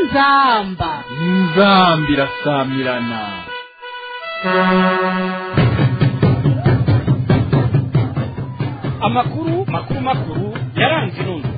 inzamba inzambi irasamirana amakuru makuru makuru yaranze inundwe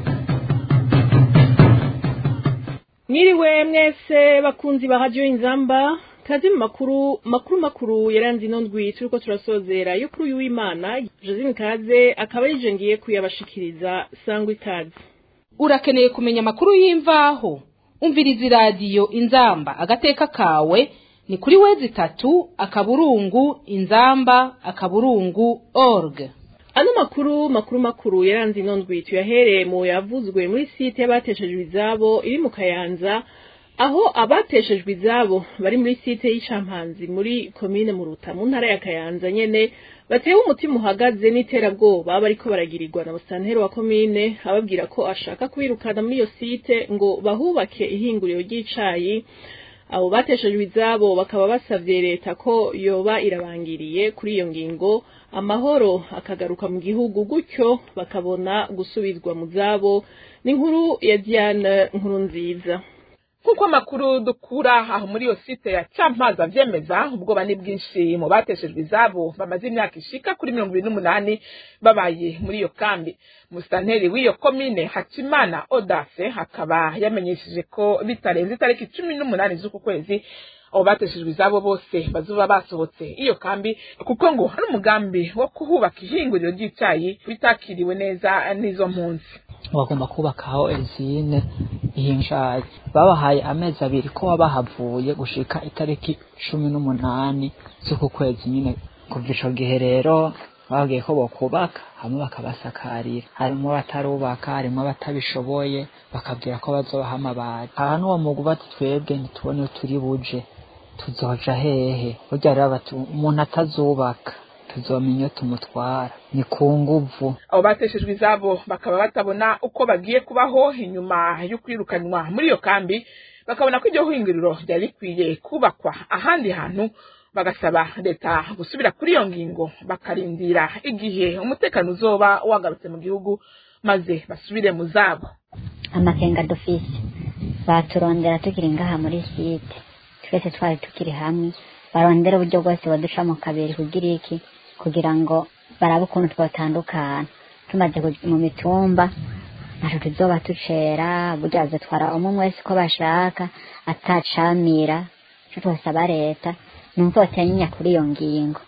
Mwiriwe mwese bakunzi ba radio inzamba kazi mu makuru makuru makuru yaranze ino ndwi turiko turasozera yo kuri uyu w'Imana Josine Kaze akaba yije ngiye kuyabashikiriza sangwa ikaze urakeneye kumenya amakuru y'imvaho umviriza iradiyo inzamba agateka kawe ni kuri wezi itatu akaburungu inzamba akaburungu org Ano makuru makuru makuru yaranze ino ndwi tuyahereye mu yavuzwe muri site y'abateshejwe izabo iri mu Kayanza aho abateshejwe izabo bari muri site y'icampanzi muri komine Muruta mu ntara ya Kayanza nyene batewe umutima uhagaze n'iterabwoba bariko baragirirwa na musantero wa komine ababwira ko ashaka kubirukana muri iyo site ngo bahubake ihinguriro ry'icayi abo bateshejwe izabo bakaba basavye leta ko yoba irabangiriye kuri iyo ngingo amahoro akagaruka mu gihugu gutyo bakabona gusubizwa mu zabo n'inkuru ya Diane nkuru nziza nk'uko amakuru dukura aho muri iyo site ya campaza avyemeza ubwoba ni bwinshi mu bateshejwe izabo bamaze imyaka ishika kuri mirongo ibiri n'umunani babaye muri iyo kambi musitanteri w'iyo komine hakimana odase akaba yamenyesheje ko bitarenze itariki cumi n'umunani z'uku kwezi abo bateshejwe izabo bose bazuba basohotse iyo kambi kuko ngo hari umugambi wo kuhubaka ihinguriro ry'icayi bitakiriwe neza n'izo mpunzi bagomba kubakaho ezine ihinjaye babahaye amezi abiri ko bahavuye gushika itariki cumi n'umunani z'uku kwezi nyine kuva ico gihe rero babwiye ko bokubaka hamwe bakabasakarira harimo batarubaka harimo batabishoboye bakabwira ko bazobaha amabati aha n'uwo mugu bati twebwe ntitubone iyo turi buje tuzoja hehe burya rero bati umuntu atazubaka tuzomenya iyo tumutwara ni ku nguvu abo bateshejwe izabo bakaba batabona uko bagiye kubaho inyuma yo kwirukanwa muri iyo kambi bakabona ko iryo hinguriro ryari rikwiye kubakwa ahandi hantu bagasaba leta gusubira kuri iyo ngingo bakarindira igihe umutekano uzoba wagarutse mu gihugu maze basubire mu zabo amakenga dufise baturondera tukiri ngaha muri site twese twari tukiri hamwe barondera uburyo bwose baduca mu kabiri kugira iki kugira ngo barabe ukuntu twatandukana tumaze kuja mu mitumba ntaco tuzoba tucera burya bazatwara umwe umwe wese uko bashaka atacamira ico twosaba leta ni uko botenya kuri iyo ngingo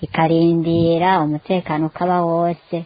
ikarindira umutekano ukaba wose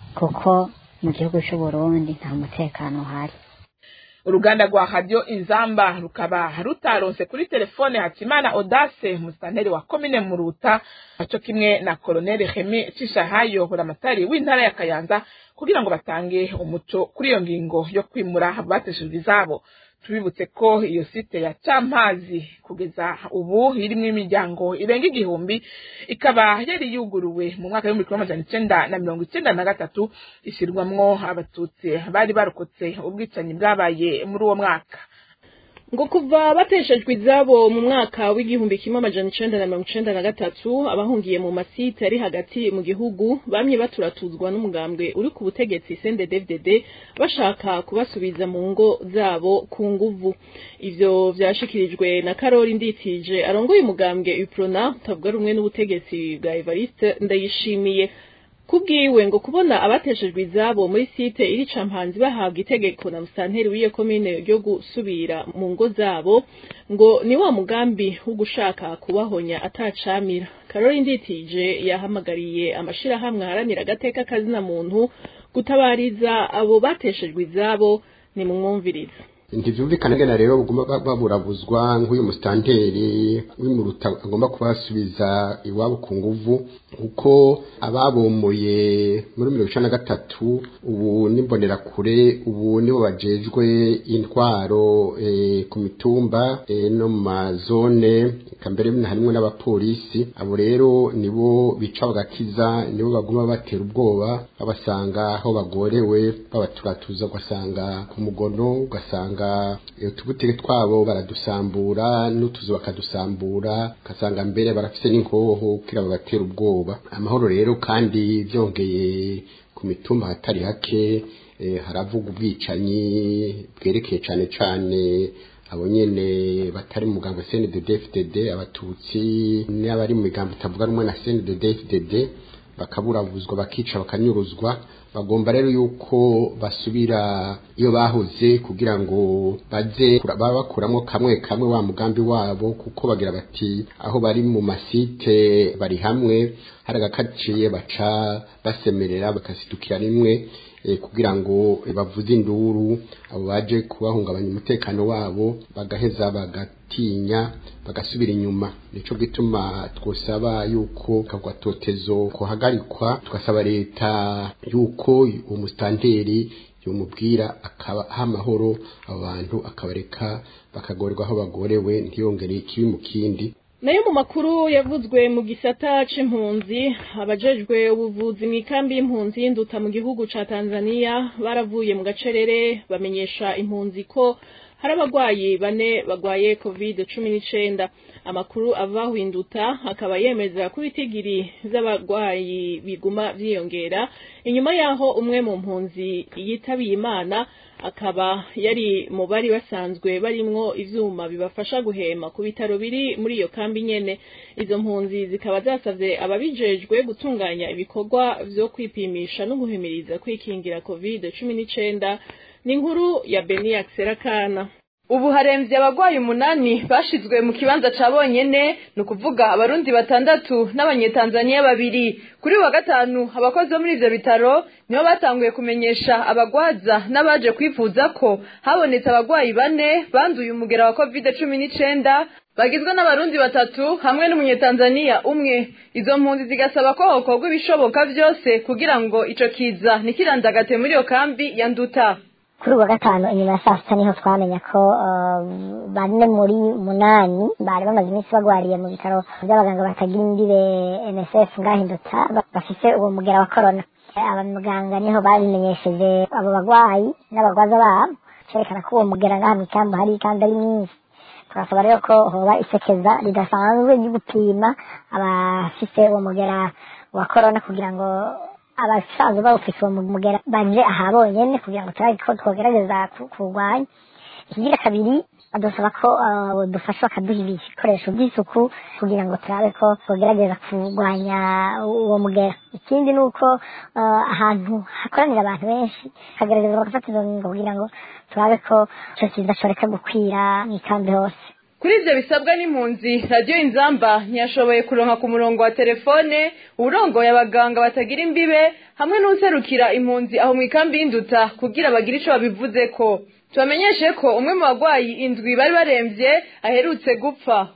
kuko mu gihugu c'uburundi nta mutekano uhari uruganda rwa radio inzamba rukaba rutaronse kuri telefone hakimana odase musitanteri wa komine muruta aco kimwe na koloneli hemi cishahayo buramatari w'intara ya kayanza kugira ngo batange umuco kuri iyo ngingo yo kwimura abateshejwe izabo tubibutse ko iyo site ya campazi kugeza ubu irimwo imiryango irenga igihumbi ikaba yari yuguruwe mu mwaka w'ibihumbi kimwe amajana icenda na mirongo icenda na gatatu ishyirwamwo abatutsi bari barokotse ubwicanyi bwabaye muri uwo mwaka ngo kuva bateshejwe izabo mu mwaka w'igihumbi kimwe amajana icenda na mirongo icenda na gatatu abahungiye mu masite ari hagati mu gihugu bamye baturatuzwa n'umugambwe uri ku butegetsi CNDD-FDD bashaka kubasubiza mu ngo zabo ku nguvu ivyo vyashikirijwe na Karori Nditije arongoye umugambwe UPRONA utavuga rumwe n'ubutegetsi bwa Evariste Ndayishimiye kubwiwe ngo kubona abateshejwe izabo muri site iri campanzi bahabwa itegeko na musanteri w'iyo komine ryo gusubira mu ngo zabo ngo ni wa mugambi wo gushaka kubahonya atacamira karori nditije yahamagariye amashirahamwe aharanira agateka kazina muntu gutabariza abo bateshejwe izabo ni mumwumviriza ntibyumvikana ngena rero bagomba baburabuzwa nk'uyu musitanteri w'imuruta agomba kubasubiza iwabo ku nguvu kuko ababomoye muri mirongo icenda na gatatu ubu n'imbonerakure ubu nibo bajejwe intwaro ku mitumba no mu mazone eka mbere harimwo n'abapolisi abo rero nibo bica bagakiza nibo baguma batera ubwoba babasanga aho bagorewe babaturatuza ugasanga ku mugono ugasanga ugasanga utubutike twabo baradusambura n'utuzu bakadusambura ugasanga mbere barafise n'inkoho kugira babatera ubwoba amahoro rero kandi byongeye ku mitumba hatari hake haravuga ubwicanyi bwerekeye cyane cyane abo nyene batari mu mugambo CNDD-FDD abatutsi n'abari mu migambo itavuga rumwe na CNDD-FDD bakaburabuzwa bakica bakanyuruzwa bagomba rero yuko basubira iyo bahoze kugira ngo baze baba bakuramo kamwe kamwe wa mugambi wabo kuko bagira bati aho bari mu masite bari hamwe hari agakaciye baca basemerera bakasidukira rimwe kugira ngo bavuze induru abo baje kubahungabanya umutekano wabo bagaheza bagatinya bagasubira inyuma nico gituma twosaba yuko kagwatotezo kuhagarikwa tugasaba leta yuko umustanteri yomubwira akaba amahoro abo bantu akabareka bakagorerwa aho bagorewe ntiyongere ikibi mu kindi nayo mu makuru yavuzwe mu gisata c'impunzi abajejwe ubuvuzi mu ikambi y'impunzi y'induta mu gihugu ca Tanzania baravuye mu gacerere bamenyesha impunzi ko hari abagwayi bane bagwaye covid cumi n'icenda amakuru ava hinduta akaba yemeza ko ibitigiri vy'abagwayi biguma vyiyongera inyuma yaho umwe mu mpunzi yitabiye imana akaba yari mu bari basanzwe barimwo ivyuma bibafasha guhema ku bitaro biri muri iyo kambi nyene izo mpunzi zikaba zasavye ababijejwe gutunganya ibikorwa vyo kwipimisha no guhimiriza kwikingira covid cumi n'icenda ni inkuru ya Beni Serakana ubu haremvye abagwayi umunani bashizwe mu kibanza ca bonyene ni ukuvuga abarundi batandatu n'abanyetanzaniya babiri kuri wa gatanu abakozi bo muri ivyo bitaro nibo batanguye kumenyesha abagwaza n'abaje kwivuza ko habonetse abagwayi bane banduye umugera wa covid cumi n'icenda bagizwe n'abarundi batatu hamwe n'umunyetanzaniya umwe izo mpunzi zigasaba ko hokorwa ibishoboka vyose kugira ngo ico kiza ntikirandagate muri iyo kambi ya nduta kuri uwa gatanu inyuma ya saa sita niho twamenya ko bane muri munani bari bamaze iminsi bagwariye mu bitaro by'abaganga batagira imbibe nsf ngahindutsa bafise uwo mugera wa korona abamuganga niho babimenyesheje abo bagwayi n'abagwaza babo cerekana ko uwo mugera ngaha mw'ikambi hari kandi ari mwinshi turasaba rero ko hoba isekeza ridasanzwe ryo gupima abafise uwo mugera wa korona kugira ngo abasanzwe bawufise uwo mugera baje aha bonyene kugira ngo turabe ko twogerageza kurwanya ikigira kabiri badusaba ko dufasha bakaduha ibikoresho by'isuku kugira ngo turabe ko twogerageza kurwanya uwo mugera ikindi ni uko ahantu hakoranira abantu benshi hagerageza bagafata izo ngingo kugira ngo turabe ko ico kiza coreka gukwira mw'ikambi hose kuri ivyo bisabwa n'impunzi radiyo inzamba ntiyashoboye kuronka ku murongo wa telefone uwurongoye abaganga batagira imbibe hamwe n'userukira impunzi aho mu ikambi y'induta kugira bagire ico babivuzeko tubamenyeshe ko umwe mu bagwayi indwi bari baremvye aherutse gupfa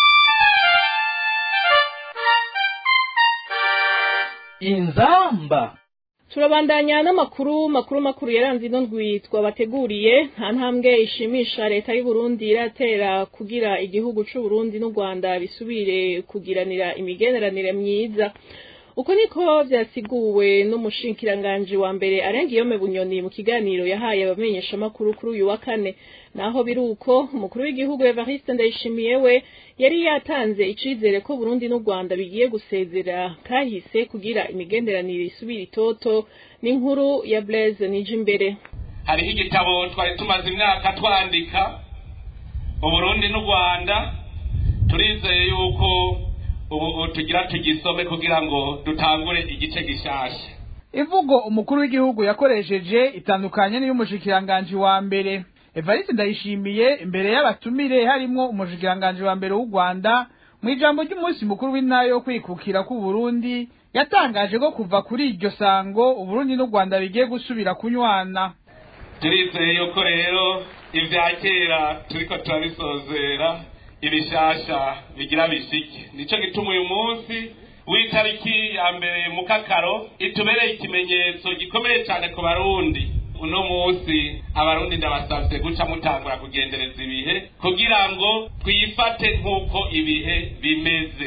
inzamba turabandanya n'amakuru makuru makuru yaranze ino ndwi twabateguriye nta ntambwe ishimisha leta y'u Burundi iratera kugira igihugu c'u Burundi n'u Rwanda bisubire kugiranira imigeneranire myiza uko niko vyasiguwe n'umushikiranganji wa mbere arenga iyo bunyoni mu kiganiro yahaye abamenyesha makuru kuri uyu wa kane naho biruko umukuru w'igihugu Evariste Ndayishimiye we yari yatanze icizere ko Burundi n'u Rwanda bigiye gusezera kahise kugira imigenderanire isubira itoto n'inkuru ya Blaise Nijimbere hariho igitabo twari tumaze imyaka twandika uburundi n'u rwanda turizeye yuko ubu tugira tugisome kugira ngo dutangure igice gishasha imvugo umukuru w'igihugu yakoresheje itandukanye n'iy'umushikiranganji wa mbere evariste ndayishimiye imbere y'abatumire harimwo umushikiranganji wa mbere w'u rwanda mu ijambo ry'umunsi mukuru w'intara yo kwikukira k'uburundi yatangaje ko kuva kuri iryo sango uburundi n'u rwanda bigiye gusubira kunywana turizeye yuko rero ibya kera turiko turabisozera ibishasha bigira bishike nico gituma uyu munsi w'itariki ya mbere mu kakaro itubereye ikimenyetso gikomeye cyane ku barundi uno munsi abarundi ndabasavye guca mutangura kugendereza ibihe kugira ngo twifate nk'uko ibihe bimeze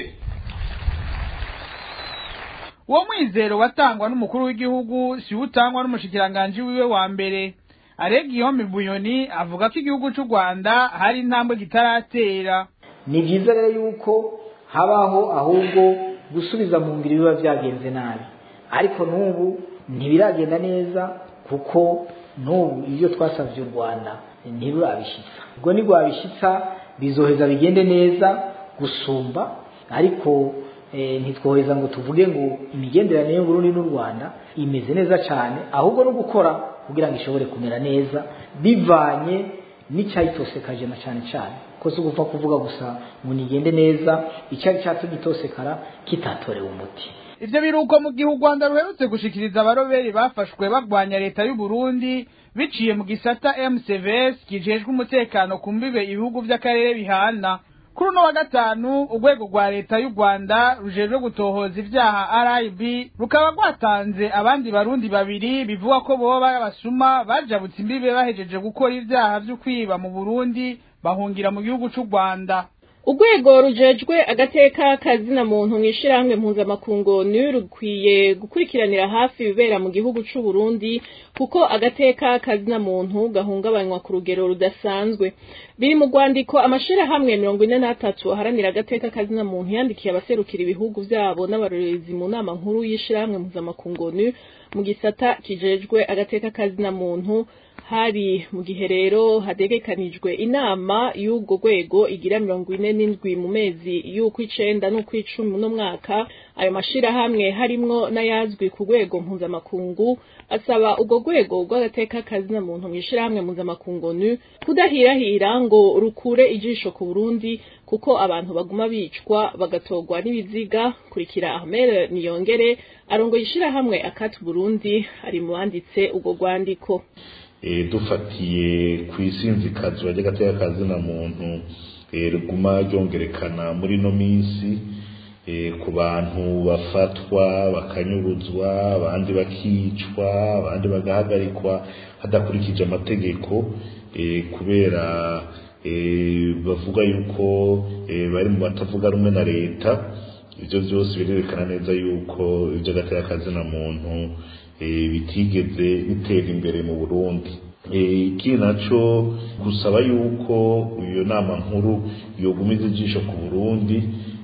uwo mwizero watangwa n'umukuru w'igihugu si utangwa n'umushikiranganji wiwe wa mbere arega ihombe bunyoni avuga ko igihugu cy'u rwanda hari intambwe kitaratera ni byiza rero yuko habaho ahubwo gusubiza mu ngiro biba byagenze nabi ariko n'ubu ntibiragenda neza kuko n'ubu ibyo twasabye u rwanda ntirurabishitsa ubwo nirwabishitsa bizoheza bigende neza gusumba ariko ntitwoheza ngo tuvuge ngo imigenderanire y'uburundi n'u rwanda imeze neza cyane ahubwo no gukora kugira ngo ishobore kumera neza bivanye n'icyayitosekaje na cyane cyane ko si ugupfa kuvuga gusa ngo nigende neza icyari cyatumye itosekara kitatorewe umuti ivyo biruko mu gihe u rwanda ruherutse gushikiriza abaroberi bafashwe bagwanya leta y'u burundi biciye mu gisata mcvs kijejwe umutekano ku mbibe ibihugu vy'akarere bihana kuri uno wa gatanu urwego rwa leta y'u rwanda rujejwe gutohoza ivyaha rib rukaba rwatanze abandi barundi babiri bivuga ko boba basuma bajabutse imbibe bahejeje gukora ivyaha vyo kwiba mu burundi bahungira mu gihugu c'u rwanda urwego rujejwe agateka kazina muntu mw'ishirahamwe mpuzamakungu ni rukwiye gukurikiranira hafi ibibera mu gihugu c'u Burundi kuko agateka kazina muntu gahungabanywa ku rugero rudasanzwe biri mu rwandiko amashirahamwe mirongo ine n'atatu aharanira agateka kazina muntu yandikiye abaserukira ibihugu vyabo n'abarorerezi mu nama nkuru y'ishirahamwe mpuzamakungu ni mu gisata kijejwe agateka kazina muntu hari mu gihe rero hategekanijwe inama y'ubwo rwego igira mirongo ine n'indwi mu mezi y'ukw'icenda n'ukw'icumi uno mwaka ayo mashirahamwe harimwo n'ayazwi ku rwego mpuzamakungu asaba urwo rwego rw'agateka kazina muntu mw'ishirahamwe mpuzamakungu nu kudahirahira ngo rukure ijisho ku burundi kuko abantu baguma bicwa bagatorwa n'ibiziga kurikira ahmed niyongere arongoye ishirahamwe akati burundi ari mu banditse urwo rwandiko dufatiye ku isinzikazwa ry'agateka kazina muntu riguma ryongerekana muri ino minsi ku bantu bafatwa bakanyuruzwa abandi bakicwa abandi bagahagarikwa hadakurikije amategeko kubera bavuga yuko bari mu batavuga rumwe na leta ibyo byose birerekana neza yuko iby'agateka kazina muntu bitigeze bitera imbere mu burundi ikindi nacyo gusaba yuko iyo nama nkuru yogumiza ijisho ku burundi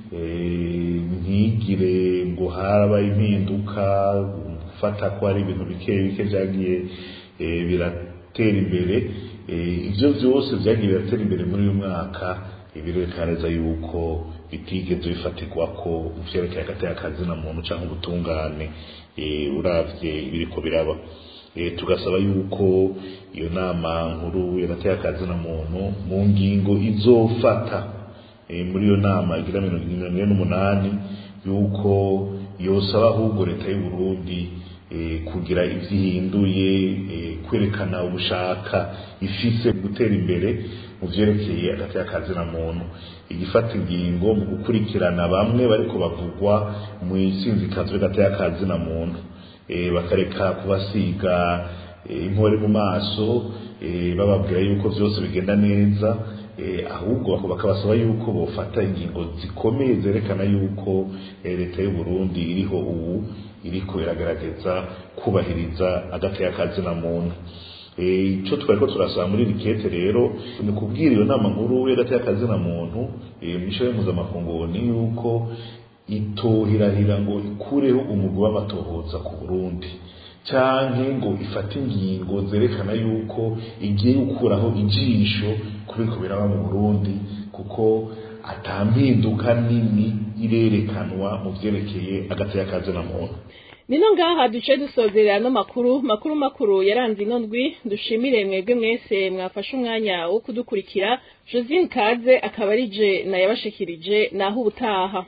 ntigire ngo harabaye impinduka gufata ko hari ibintu bike bike byagiye biratera imbere ibyo byose byagiye biratera imbere muri uyu mwaka birerekana neza yuko bitigeze bifatirwa ko mu vyerekeye agateka kazina muntu cyangwa ubutungane uravye ibiriko biraba tugasaba yuko iyo nama nkuru yagateka kazina muntu mu ngingo izofata muri iyo nama igira mirongo ine n'umunani yuko yosaba ahubwo leta y'u Burundi kugira ivyo ihinduye kwerekana ubushaka ifise gutera imbere mu vyerekeye agateka kazina muntu igifata ingingo mu gukurikirana bamwe bariko bavugwa mu isinzikazwa ry'agateka kazina muntu bakareka kubasiga impore mu maso bababwira yuko vyose bigenda neza ahubwo bakabasaba yuko bofata ingingo zikomeye zerekana yuko leta y'u Burundi iriho ubu iriko iragerageza kubahiriza agateka kazina muntu icyo twariko turasaba muri rikete rero ni kubwira iyo nama nkuru y'agateka kazina muntu mishaye mpuzamakungu ni yuko itohirahira ngo ikureho umugwi w'amatohoza ku burundi canke ngo ifate ingingo zerekana yuko igiye gukuraho ijisho kubiko biraba mu burundi kuko atampinduka nini irerekanwa mu vyerekeye agateka kazina muntu nino ngaha duce dusozerera no makuru makuru makuru yaranze ino ndwi dushimire mwebwe mwese mwafashe umwanya wo kudukurikira josine kaze akaba ari je nayabashikirije naho ubutaha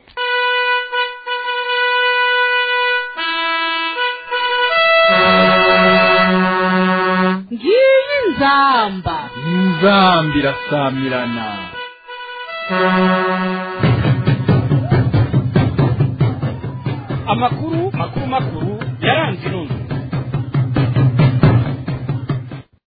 ngiyi nzamba inzamba irasamirana amakuru makuru makuru